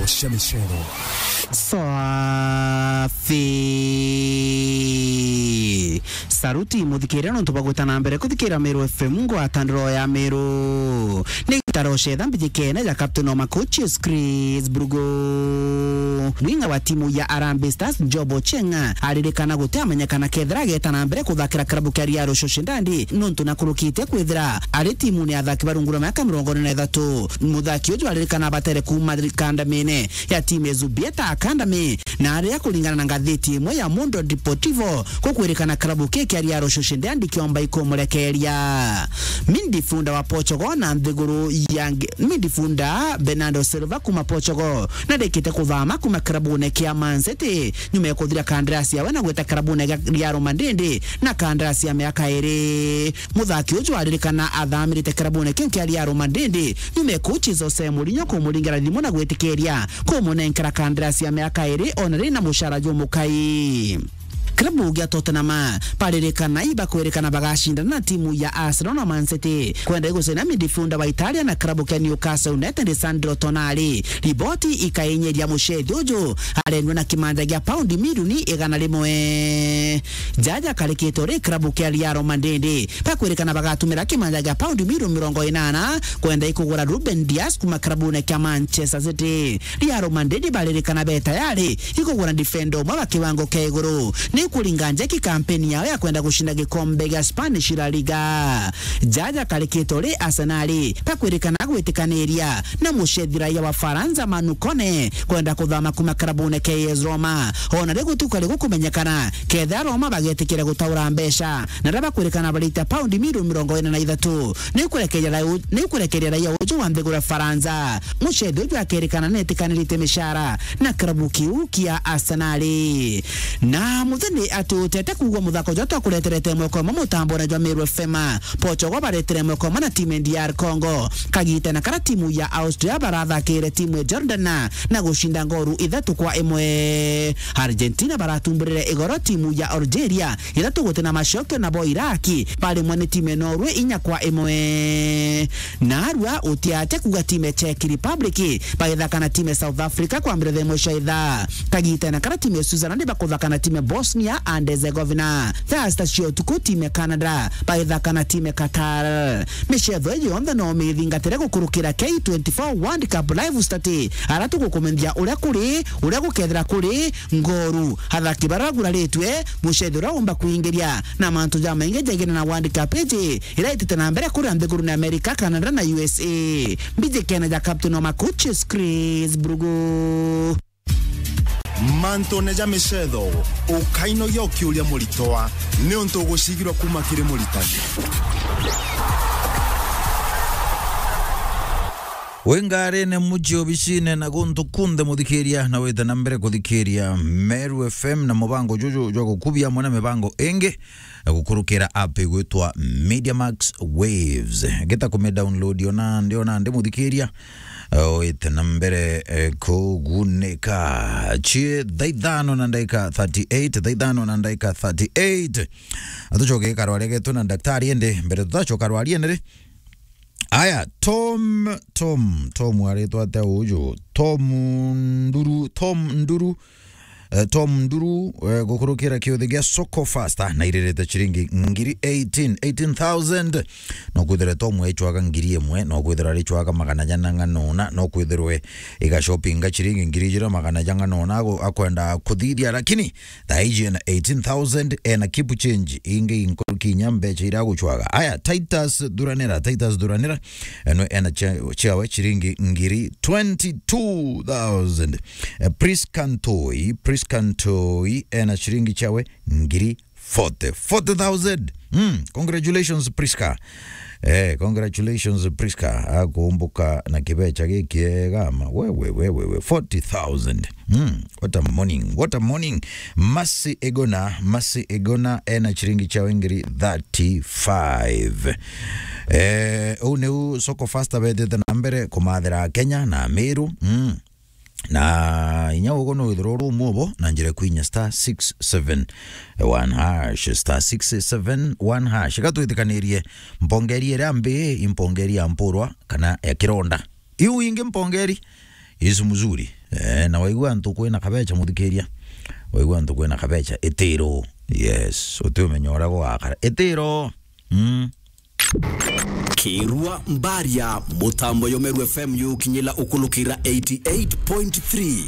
Shemishero. safi saruti muthikirira nontu bagwita na mbere kuthikira Meru FM ngwatandiro ya Meru ni gitaro cetha mbithikene ya Captain Oma Coaches Chris Brugo mwinga wa timu ya Harambee Stars Jobo Chenga aririkana guti amenyekana kethira ageta na mbere kuthakira klabu kia Riaro Shoshindandi nontu nakurukite kwithira ari timu ni athaki barungura miaka mirongo ine na ithatu muthaki uju aririkana batere kuma kandamine ya timu ya Zubieta Academy na aria kuringana na ngathiti imwe ya Mundo Deportivo kukwirikana klabu kia kia Riaro Shoshindandi kiomba ikumurekeria mindifunda wa Portugal na nthiguru ya mindifunda Bernardo Silva kuma Portugal na ndikite kuthama kuma klabune kia Man City nyuma ya kuthira kandarasi yawe na gweta klabune ya Real Madrid na kandarasi ya miaka iri muthaki uju aririkana athamirite klabune kiu kia Real Madrid nyuma ya kochi Jose Mourinho kumuringana thimo na gwitikiria kumunenkera kandarasi ya miaka iri ona rina mushara jumukai klabu gia Tottenham paririkana iba kwirikana bagashindana na timu ya Arsenal na Man City kwenda igusena midifunda wa Italia na klabu kia Newcastle United Sandro Tonali riboti ikaenyeria mushethi uju arendwa na kimanja gia paundi milioni igana rimwe jaja karikitwo ri klabu kia Real Madrid pakwirikana bagatumira kimanja gia paundi milioni mirongo inana kwenda ikugura Ruben Dias kuma klabune kia Manchester City Real Madrid baririkana be tayari ikugura defender umwe wa kiwango kia iguru ni kuringanja kikampeni yao ya kwenda kushinda gikombe gya Spanish La Liga jaja karikitwo ri Arsenal pakwirikana gwitikaniria na mushethi raia wa Faransa Manu Kone kwenda kuthama kuma klabune KS Roma ona ri gutuka ri gukumenyekana ketha Roma bagetikira gutaura mbeca na raba kwirikana barita paundi milioni mirongo ina na ithatu ni kurekeria ni kurekeria raia uju wa nthigura Faransa mushethi uju akerikana netikanirite mishara na klabu kiu kia Arsenal na muthini ati utete kugwa muthako jo twakureterete mweko mwe mutambo na jwa Meru FM Portugal baretere mweko mwe na timu ya DR Congo kagitana kara timu ya Austria barathakire timu ya Jordan na gushinda ngoru ithatu kwa imwe Argentina baratumburire igoro timu ya Algeria ithatu gutena macokio na bo Iraki bari mwene timu ya Norway inya kwa imwe narua utiate kuga timu ya Czech Republic bagithaka na timu ya South Africa kwa mbere themwe cia itha kagitana kara timu ya Switzerland bakuthaka na timu ya Bosnia and Herzegovina thasta cio tuku timu ya Canada bagithaka na timu ya Qatar micetho iyo yonthe no mithingatire gukurukira K24 World Cup live stati ara tugukumithia uria kuri uria gukethira kuri ngoru athaki bara guraritwe mucetho uria umba kuingiria na mantu ja maingi jagina na World Cup iji ira itite na mbere kuri nthiguru na America Canada na USA mbije kena ja captain wa coaches Chris Brugo mantone ja micetho ukainogia ukiuria muritoa ni untu ugucigirwa kuma kiri muritani wingarine muji obicine na guntu kunde muthikiria na wite na mbere kuthikiria Meru FM na mubango juju jwa gukubia mwana mibango ingi gukurukira app igwitwa Mediamax Waves geta kume download yona ndiona ndi muthikiria wite na mbere eh, kugunika chie thaithano na ndaika 38 thaithano na ndaika 38 atucoke karwaria getu na daktari ende mbere tutacoka rwaria ende ri aya tom tom tom aritwa atia uju tom nduru tom nduru Uh, tom nduru uh, gukurukira kiuthi gia soko fasta na iririte chiringi ngiri 18 18000 no kwithira tom echwaga ngiri imwe no kwithira richwaga magana jana nganona no kwithirwe iga shoppinga chiringi ngiri jira magana janga nona akwenda kuthithia lakini thaiji na 18000 ena kipu change ingi inkurukinya mbecha ira guchwaga aya titus duranira titus duranira eno ena chiawe chiringi ngiri 22000 uh, priskantoi priskantoi ena chiringi chawe ngiri 40 40000 mm, congratulations priska Eh, congratulations Priska akumbuka na kibecha gikiegama wewe wewe wewe 40000 mm, what a morning what a morning masi egona masi egona ena chiringi cha wengiri 35 eh u neu soko fasta betete na mbere kumathira Kenya na Meru mm na inya ugo no ithiro rumu bo na njira kwinya star 671 hash star 671 hash gatwithikanirie mpongeri ira mbi impongeri ya mpurwa kana ya kironda iu ingi mpongeri isu mzuri eh, na waigua ntu kwina kabecha muthikiria waigua ntu kwina kabecha itiro yes uti umenyo uria gugakara itiro mm. kirwa mbaria mutambo yomeru fm yukinyila ukulukira 88.3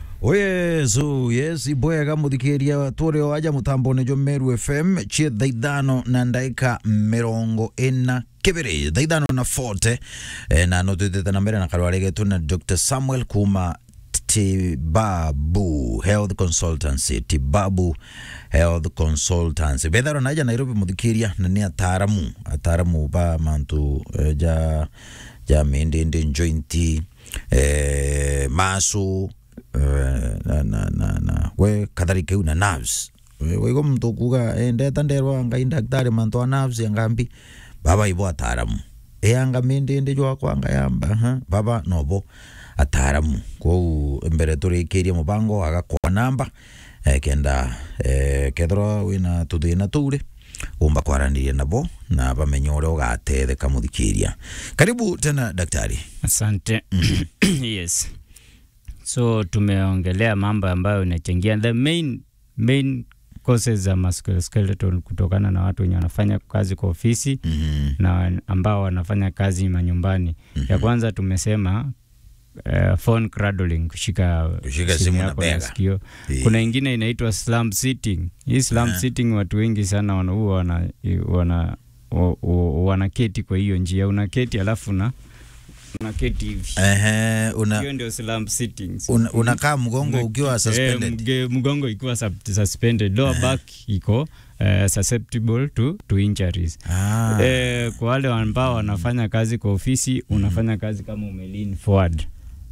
oyesu yes ibwega muthikiria turio waja mutamboni jo meru fm chie thaithano na ndaika mirongo ina kibiri thaithano na 40 eh, na no twithite na mbere na karwari getu na dr samuel kuma tibabu health consultancy tibabu health consultancy betharo naja nairobi muthikiria na ni ataramu ataramu ba mantu eh, ja ja mindindi jointi eh, masu eh, na, na, na, na we kadhalika na nerves We- waigo mtu kuga eh, ndeta nderwa ngai daktari mantu wa nerves yangambi baba ibo ataramu eyanga mindindi jwakwa ngayamba ha baba nobo ataramu kwou mbere turikirie mubango agakwa namba eh, kenda eh, kethirwa wina tuthina tuure umba kwaranirie nabo na bamenye uria ugatetheka muthikiria karibu tena daktari Asante. yes. So tumeongelea mambo ambayo inachangia the main main causes za musculoskeletal kutokana na watu wenye wanafanya kazi kwa ofisi mm na ambao wanafanya kazi manyumbani. Ya kwanza tumesema uh, phone cradling, kushika, Kushika simu na yako bega. na sikio. Eh. Kuna ingine inaitwa slump sitting. Hii slump sitting watu wengi sana wana huwa wana, wana, wa- wa- wanaketi kwa hiyo njia, unaketi alafu na unaketi hivi Ehe, una, hiyo ndio slump sittings. una, unakaa mgongo ukiwa Eh, suspended mge- mgongo ikiwa sub- suspended lower back iko eh, susceptible to, to injuries ah. eh, kwa wale ambao wanafanya kazi kwa ofisi unafanya kazi kama umelean forward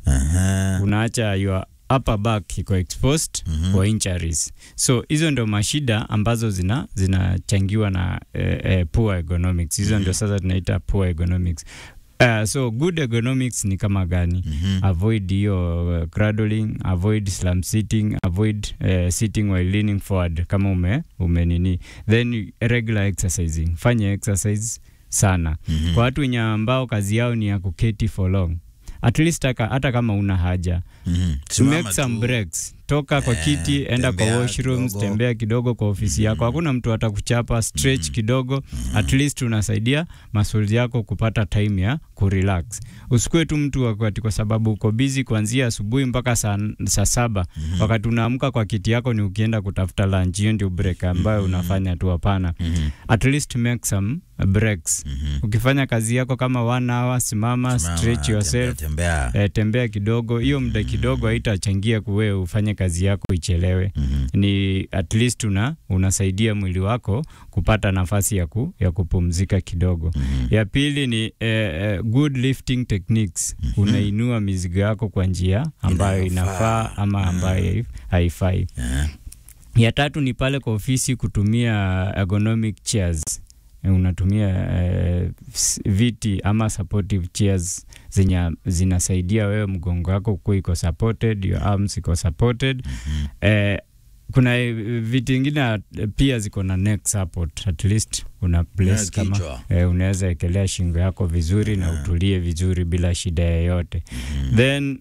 Aha. unaacha your upper back iko exposed for injuries so hizo ndio mashida ambazo zina zinachangiwa na eh, eh, poor ergonomics hizo ndio sasa tunaita poor ergonomics Uh, so good ergonomics ni kama gani avoid hiyo uh, cradling avoid slump sitting avoid uh, sitting while leaning forward kama ume, ume nini then regular exercising fanya exercise sana kwa watu wenye ambao kazi yao ni ya kuketi for long at least haka- hata kama una haja Mhm. to Simama make some tu. breaks toka kwa Eh, kiti enda kwa tembea washrooms kidogo. tembea kidogo kwa ofisi yako hakuna mtu atakuchapa stretch kidogo at least unasaidia masuli yako kupata time ya kurelax usikue tu mtu wakati kwa sababu uko busy kuanzia asubuhi mpaka saa, saa saba wakati unaamka kwa kiti yako ni ukienda kutafuta lunch hiyo ndio break ambayo unafanya tu hapana at least make some breaks ukifanya kazi yako kama one hour simama, Simama, stretch yourself tembea, tembea. eh, tembea kidogo hiyo muda kidogo haitachangia kuwe ufanye kazi yako ichelewe Mhm. ni at least una, unasaidia mwili wako kupata nafasi ya, ku, ya kupumzika kidogo ya pili ni eh, eh, good lifting techniques unainua mizigo yako kwa njia ambayo Inayofaa. inafaa ama ambayo haifai Eh. ya tatu ni pale kwa ofisi kutumia ergonomic chairs Eh, unatumia eh, s- viti ama supportive chairs zenye zinasaidia wewe mgongo wako kuwa iko supported your arms iko supported eh, kuna eh, viti ingine eh, pia ziko na neck support at least una place Yeah, kama kichwa. eh, unaweza ekelea shingo yako vizuri na utulie vizuri bila shida yoyote then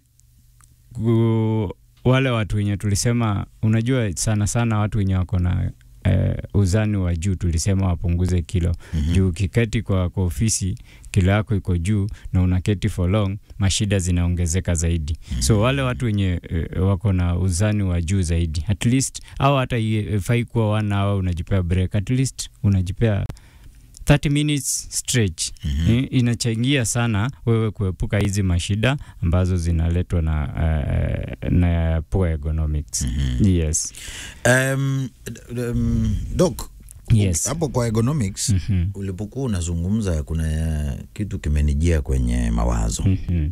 ku, wale watu wenye tulisema unajua sana sana watu wenye wako na eh, uzani wa juu tulisema wapunguze kilo mm-hmm. juu ukiketi kwa, kwa ofisi kilo yako iko juu na unaketi for long mashida zinaongezeka zaidi mm-hmm. so wale watu wenye eh, wako na uzani wa juu zaidi at least au hata ifai kuwa one hour unajipea break at least unajipea 30 minutes stretch mm-hmm. inachangia sana wewe kuepuka hizi mashida ambazo zinaletwa na, uh, na poor ergonomics mm-hmm. yes Um, d- um, doc Yes. hapo kwa ergonomics Mhm. ulipokuwa unazungumza kuna kitu kimenijia kwenye mawazo Mhm.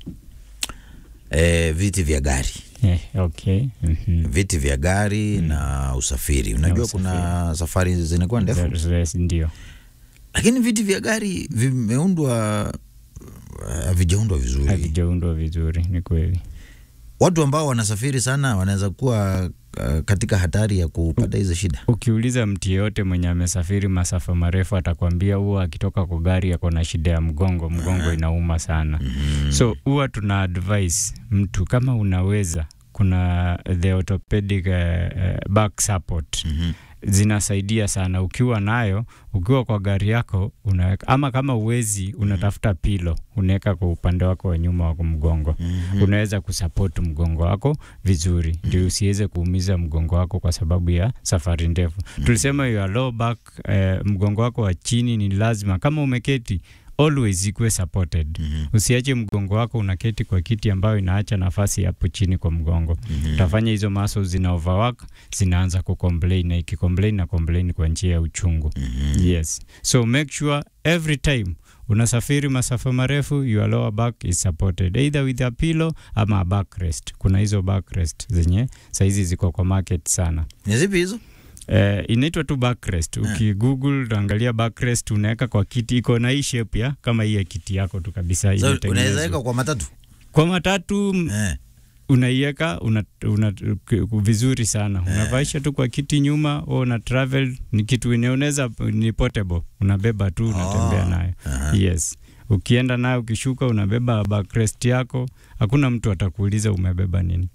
eh, viti vya gari Eh, okay Mhm. viti vya gari na usafiri unajua kuna safari zinakuwa ndefu Yes, ndio lakini viti vya gari vimeundwa havijaundwa vizuri havijaundwa vizuri ni kweli watu ambao wanasafiri sana wanaweza kuwa uh, katika hatari ya kupata hizo shida? Ukiuliza mtu yeyote mwenye amesafiri masafa marefu atakwambia huwa akitoka kwa gari ako na shida ya mgongo, mgongo inauma sana. So huwa tuna advise mtu kama unaweza, kuna the orthopedic uh, uh, back support zinasaidia sana. Ukiwa nayo, ukiwa kwa gari yako unaweka, ama kama uwezi, unatafuta pilo unaweka kwa upande wako wa nyuma wa mgongo unaweza kusupport mgongo wako vizuri, ndio usiweze kuumiza mgongo wako kwa sababu ya safari ndefu. Tulisema your low back, eh, mgongo wako wa chini ni lazima, kama umeketi always ikuwe supported. Usiache mgongo wako unaketi kwa kiti ambayo inaacha nafasi hapo chini kwa mgongo. Utafanya hizo muscles zina overwork, zinaanza kucomplain na ikicomplain na complain kwa njia ya uchungu. Yes. So make sure every time unasafiri masafa marefu your lower back is supported either with a pillow ama a backrest. Kuna hizo backrest zenye saizi ziko kwa market sana. Ni zipi hizo? Eh, inaitwa tu backrest. Ukigoogle utaangalia backrest, unaweka kwa kiti, iko na hii shape ya kama hii ya kiti yako tu kabisa. So, imetengenezwa. unaweza weka kwa matatu kwa matatu m- eh. unaiweka una, una, k- vizuri sana unavaisha tu kwa kiti nyuma au una travel ni kitu ine- unaweza ni portable unabeba tu unatembea Oh, nayo aha. yes ukienda nayo ukishuka unabeba backrest yako hakuna mtu atakuuliza umebeba nini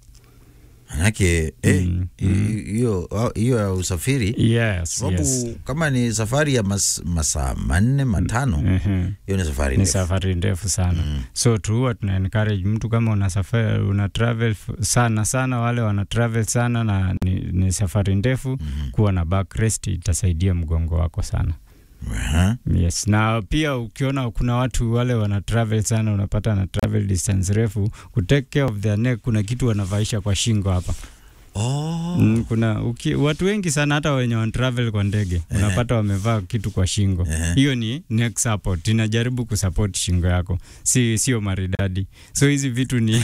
Manake eh, Mm, hi- hiyo hiyo ya usafiri yes, sababu yes. kama ni safari ya mas, masaa manne matano Mhm. hiyo ni safari ni ndefu. safari ndefu sana Mm. so tu huwa tuna encourage mtu kama una safari una travel f- sana sana wale wana travel sana na ni, ni safari ndefu kuwa na backrest itasaidia mgongo wako sana Aha. yes na pia ukiona kuna watu wale wana travel sana unapata na travel distance refu ku take care of their neck kuna kitu wanavaisha kwa shingo hapa Oh. Mm, kuna uki, watu wengi sana hata wenye wan travel kwa ndege unapata wamevaa kitu kwa shingo Ehe. hiyo ni neck support inajaribu kusupport shingo yako si sio maridadi so hizi vitu ni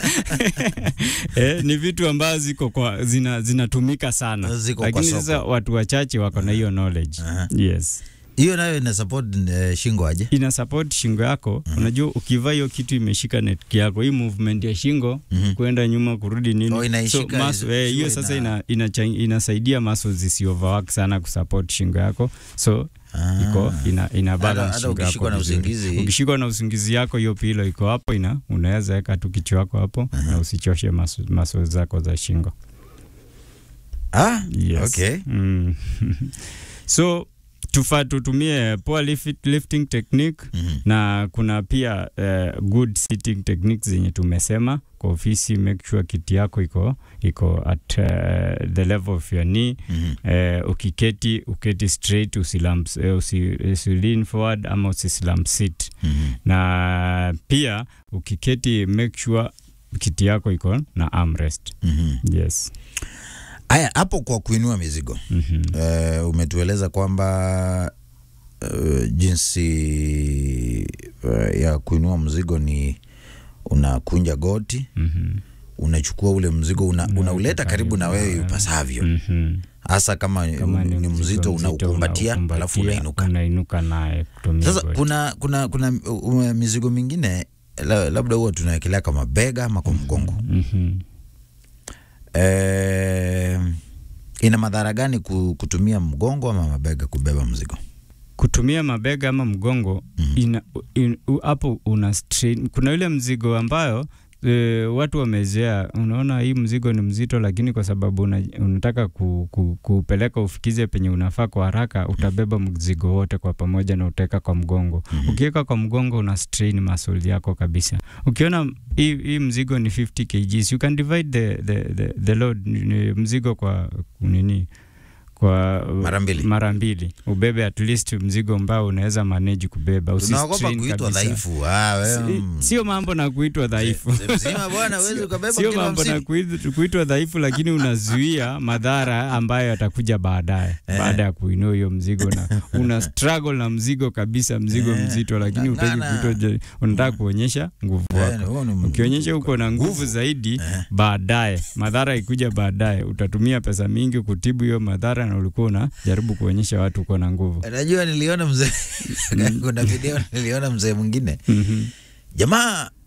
eh, ni vitu ambazo ziko kwa zina zinatumika sana Ziko kwa lakini soko. sasa watu wachache wako na hiyo knowledge Aha. yes hiyo nayo ina support eh, shingo aje ina support shingo yako unajua ukivaa hiyo kitu imeshika netki yako hii movement ya shingo Mhm. kwenda nyuma kurudi nini Oh, inaishika so, hizo- muscle- eh, hiyo sio sasa ina- ina, ina, inasaidia muscles zisi overwork sana kusupport shingo yako so Ah. iko ina, ina balance hata shingo ukishikwa yako na vizuri. usingizi- ukishikwa na usingizi yako hiyo pilo iko hapo ina unaweza weka tu kichwa yako hapo na usichoshe muscle- muscles zako za shingo ah, Yes. okay Mm. so tufaa tutumie poor lift, lifting technique Mhm. na kuna pia uh, good sitting techniques zenye tumesema kwa ofisi make sure kiti yako iko iko at uh, the level of your knee Mhm. uh, ukiketi uketi straight usilam, uh, usi, usi lean forward ama usislam sit Mhm. na pia ukiketi make sure kiti yako iko na armrest Mhm. yes Aya, hapo kwa kuinua mizigo mm-hmm. uh, umetueleza kwamba uh, jinsi uh, ya kuinua mzigo ni unakunja goti Mm-hmm. unachukua ule mzigo una, unauleta karibu na wewe ipasavyo Mm-hmm. hasa kama, kama ni, mzito unaukumbatia alafu unaukumbatia, unainuka unainuka naye kutumia sasa goti. kuna kuna kuna uh, mizigo mingine la, labda huwa tunawekelea kwa mabega ama kwa mgongo Mhm. eh, ina madhara gani ku- kutumia mgongo ama mabega kubeba mzigo kutumia mabega ama mgongo ina- in- u- hapo una strain. Kuna ile mzigo ambayo e, watu wamezoea, unaona hii mzigo ni mzito, lakini kwa sababu una, unataka ku, ku, kuupeleka ufikize penye unafaa kwa haraka, utabeba mzigo wote kwa pamoja na utaweka kwa mgongo. Ukiweka kwa mgongo una strain muscle yako kabisa. Ukiona hii, hii mzigo ni 50 kgs, you can divide the, the, the, the load ni- ni mzigo kwa nini kwa Mara mbili. mara mbili ubebe at least mzigo ambao unaweza manage kubeba tunaogopa Usistrain kuitwa kabisa. dhaifu ah, wewe, Si- mm. sio mambo na kuitwa dhaifu Mzee mzima bwana huwezi ukabeba sio kilo mambo na hamsini. kuit- kuitwa dhaifu lakini unazuia madhara ambayo yatakuja baadaye baada ya kuinua hiyo mzigo na una struggle na mzigo kabisa mzigo Eh, mzito lakini utaki ng'ang'ana. kuitwa je- unataka kuonyesha nguvu Eh, wako huo ni ukionyesha uko na nguvu zaidi baadaye madhara ikuja baadaye utatumia pesa mingi kutibu hiyo madhara na ulikuwa unajaribu kuonyesha watu uko na nguvu najua niliona mzee kuna video niliona mzee mwingine Mhm. jamaa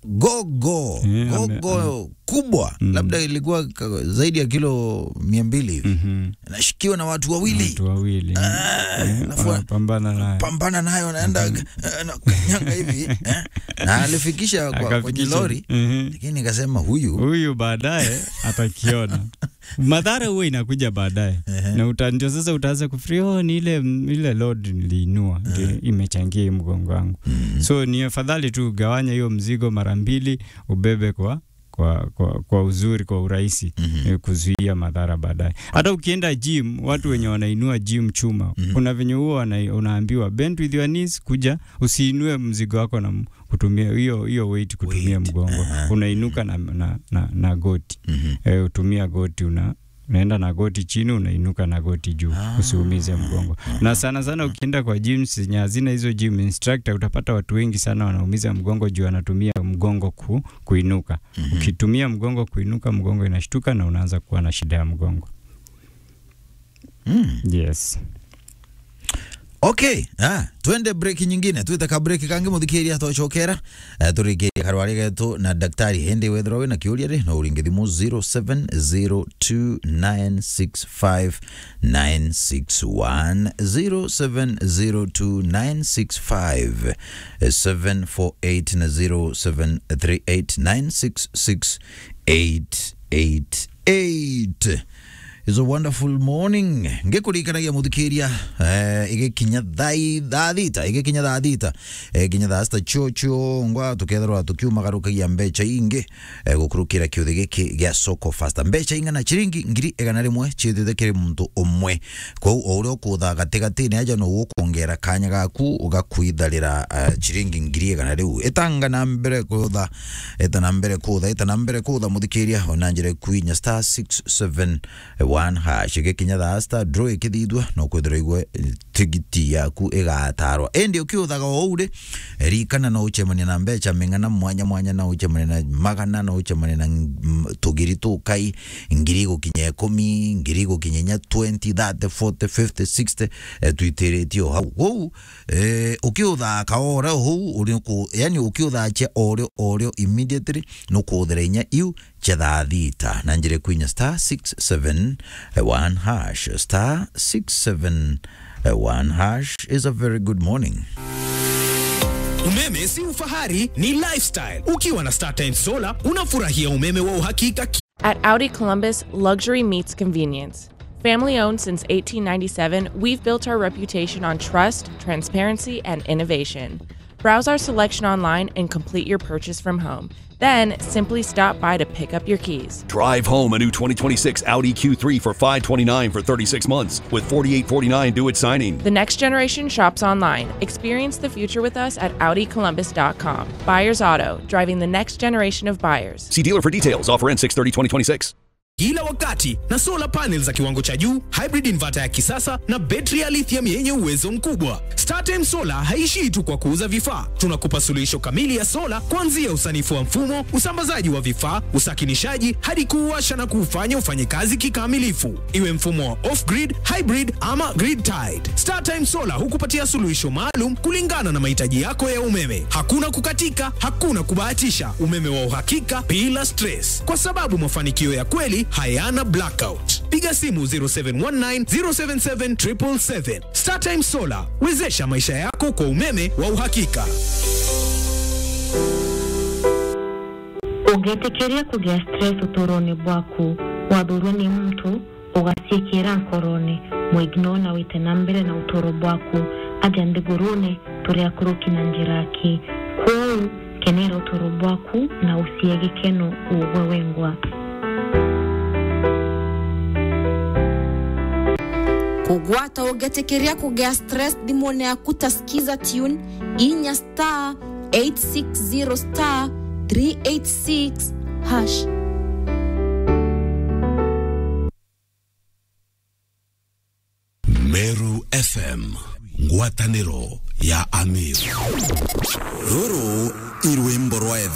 gogo Yeah, ame- gogo kubwa labda ilikuwa ka- zaidi ya kilo mia mbili hivi Mhm. nashikiwa na watu wawili watu wawili Ah, Eh, alafu- wanapambana naye pambana nayo naenda eh, na kanyanga hivi eh, na alifikisha kwa, kwenye Akafikisha. lori Mhm. lakini nikasema huyu huyu baadaye atakiona madhara huwa inakuja baadaye na uta, ndio sasa utaanza kufikiri oh, ni ile, ile load niliinua ndio imechangia hii mgongo wangu so ni afadhali tu ugawanya hiyo mzigo mara mbili ubebe kwa kwa, kwa, kwa uzuri kwa urahisi mm-hmm. kuzuia madhara baadaye. Hata ukienda gym, watu wenye wanainua gym chuma mm-hmm. kuna venye huo wana- unaambiwa bend with your knees, kuja usiinue mzigo wako na m- kutumia hiyo hiyo weight kutumia Weight, mgongo aha. unainuka na, na, na, na goti Mhm. e, utumia goti una unaenda na goti chini unainuka na goti juu usiumize mgongo na sana sana ukienda kwa gym zenye hazina hizo gym instructor utapata watu wengi sana wanaumiza mgongo juu anatumia mgongo ku, kuinuka ukitumia mgongo kuinuka mgongo inashtuka na unaanza kuwa na shida ya mgongo Mm. yes okay ah, twende break nyingine twitaka break kangi muthikiria twacokera uh, turikiria karwari getu na daktari hendi wethirwo wina kiuria ri no uringi thimu 0702965961 0702965748 na 0738966888 is a wonderful morning ngikurikanagia muthikiria eh, igikinya thai thaa thita igikinya thaa thita eh, kinya thaa cita chocho ngwa tukethirwa tukiumagarukagia mbeca ingi eh, gukurukira kiuthi giki gia soko fasta mbeca ingana chiringi ngiri igana rimwe chithithe kiri muntu umwe kwou o uria ukutha gatigatini aja no ukuongera kanya gaku ugakwitharira uh, chiringi ngiri igana riu itanga na mbere kutha ita na mbere kutha ita na mbere kutha muthikiria ona njire kuinya star 671 hash igikinya thaa star draw ikithithua no kwithira igwe eh, tigiti yaku igatarwa endi ukiuthaga o uri rikana no uchemania na mbeca ming'ana mwanya mwanya no uchemania na magana no uchemania na mm, tugiri tukai ngiri gukinya ikumi ngiri gukinya inya 20 30 40 50 60 eh, tuitĩrĩtio hau kou eh, ũkĩũthaka ore hau ũrĩ kũ yani ũkĩũthakia orĩo orĩo immediately no kũthĩra inya iu cia thaa thita na njĩra kwinya star 671 hash star 671 hash is a very good morning Umeme si ufahari, ni lifestyle. Ukiwa na StarTime Solar unafurahia umeme wa uhakika At Audi Columbus, luxury meets convenience. Family owned since 1897, we've built our reputation on trust, transparency, and innovation. Browse our selection online and complete your purchase from home. Then simply stop by to pick up your keys. Drive home a new 2026 Audi Q3 for 529 for 36 months with 4849 due at signing. The next generation shops online. Experience the future with us at AudiColumbus.com. Buyers Auto, driving the next generation of buyers. See dealer for details. Offer ends 630 2026. kila wakati na solar panel za kiwango cha juu, hybrid inverter ya kisasa na betri ya lithium yenye uwezo mkubwa. StarTime Solar haishii tu kwa kuuza vifaa, tunakupa suluhisho kamili ya sola kuanzia usanifu wa mfumo, usambazaji wa vifaa, usakinishaji hadi kuuwasha na kuufanya ufanye kazi kikamilifu, iwe mfumo wa off-grid, hybrid ama grid tied. StarTime Solar hukupatia suluhisho maalum kulingana na mahitaji yako ya umeme. Hakuna kukatika, hakuna kubahatisha, umeme wa uhakika bila stress, kwa sababu mafanikio ya kweli hayana blackout. Piga simu 0719 077 777. StarTime Solar, wezesha maisha yako kwa umeme wa uhakika. ũngĩtĩkĩria kũgĩa stress ũtũũro-inĩ bwaku wathurwo nĩ mtu ũgaciĩkĩra nkoroni mũigno na wĩte na mbere na ũtũũro bwaku aja nthigũrũnĩ tũrĩa kũrũki na njĩra aki kwoũ kenera ũtũũro bwaku na ũcie gĩkeno ũgwe wengwa kugwata ũngĩtĩkĩria kũgĩa stress thimũ-inĩ yaku ta skiza tune inya star 860 star 386 hash meru fm ngwatanĩro ya amir rũrũ irwĩmbo rwa